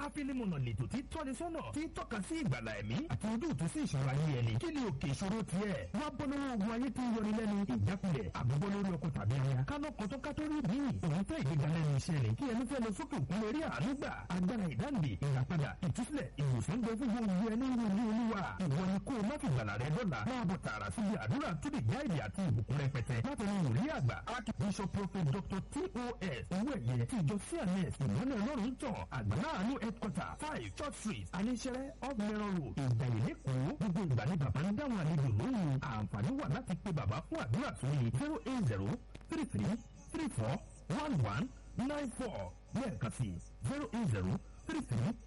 áfílímùnà lètò tí tọ́ni sọ́nà tí tọ́ka sí ìgbàlà ẹ̀mí àti ojútùú sí ìṣòro ayé ẹni kí ni òkè ìṣòro tiẹ̀ wá bọ́ lọ́wọ́ ogun ayé tí ń yọni lẹ́nu ìjákulẹ̀ àbúbọ́ lórí ọkọ̀ tàbí aya kánú kọ́tọ́ kátólì bí òun fẹ́ ìgbéga lẹ́nu iṣẹ́ rẹ̀ kí ẹni fẹ́ lọ sókè òkun lórí àánú gbà agbára ìdáǹdè ìràpadà ìtúsílẹ̀ ìwòsàn gbẹ fún gbogbo ẹni ń wọlé olúwa ìwọ ni kó o má fi gbàlà rẹ dọ́là máa bọ̀ tààrà síbi àdúrà tó lè já èdè àti ìbùkún rẹpẹtẹ láti ní wòlíì àgbà archbishop prophet dr tos owó ẹ̀yẹ ti ìjọ cns ìmọ̀lẹ̀ ọlọ́run tàn àgbàlá àánú headquarter five church street aníṣẹ́rẹ́ off mẹ́rọ̀ road ìgbàyè lẹ́kọ̀ọ́ gbogbo ìgbà ni bàbá ń dáhùn àlejò lóhùn àǹfààní wà láti pe bàbá fún àdúrà sórí zero eight zero three three three four one one nine four lẹ́ẹ̀kan sí zero eight zero three three